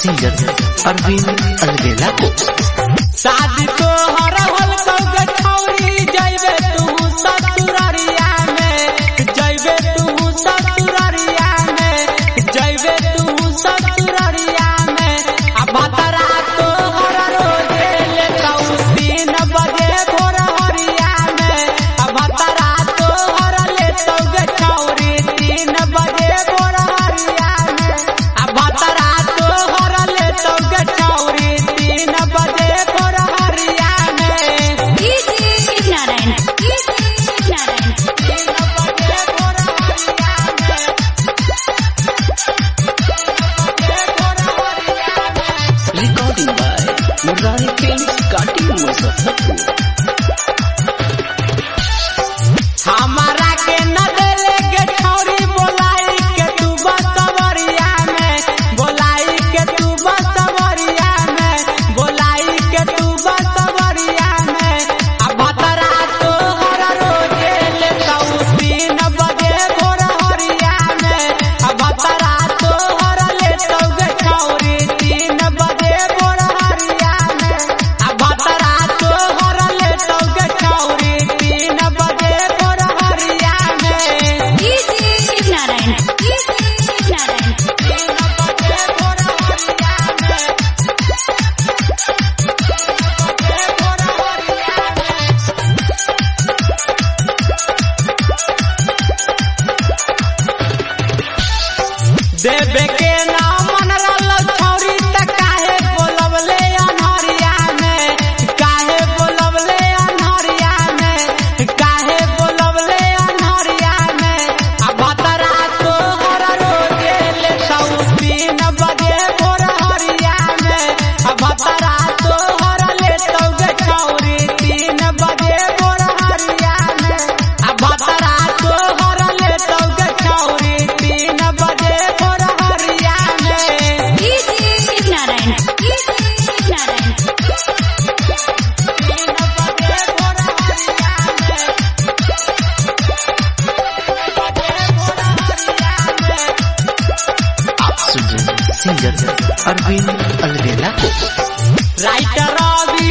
singer Arvind अलवेला को शादी तो हर हल कौगे छौरी जइबे तू ससुररिया में जइबे तू ससुररिया में जइबे तू ससुररिया में आ बतरा तो हर रोजे ले कौ तीन बजे भोर हरिया में आ बतरा तो हर ले कौगे छौरी तीन बजे भोर हरिया में आ बतरा तो हर ले कौगे छौरी तीन बजे भोर हरिया में Shiv Narayan Shiv Narayan recording by Murari film काटी मुजफ्फरपुर हमारा के न देले के छौरी बोलाई के तू बसवरिया में बोलाई के तू बसवरिया में बोलाई के तू बसवरिया में आ भतरा तो हर रोजे ले कौ तीन बजे भोर हरिया में आ भतरा तो हर ले कौ के छौरी तीन बजे भोर हरिया में आ भतरा तो हर ले कौ के छौरी तीन बजे भोर हरिया में शिव नारायण शिव नारायण देवे के नाम मन रल छौरी त काहे बोलवले अनहरिया में काहे बोलवले अनहरिया में काहे बोलवले अनहरिया में आ भतरा तो हर रोजे ले सौ तीन बजे भोर हरिया में आ भतरा तो हर ले सौ गे छौरी तीन बजे भोर हरिया में आ भतरा तो हर ले सौ गे छौरी तीन बजे भोर हरिया में शिव नारायण शिव नारायण आप सुन रहे हैं सिंगर अरविंद अलवेला को राइटर रवि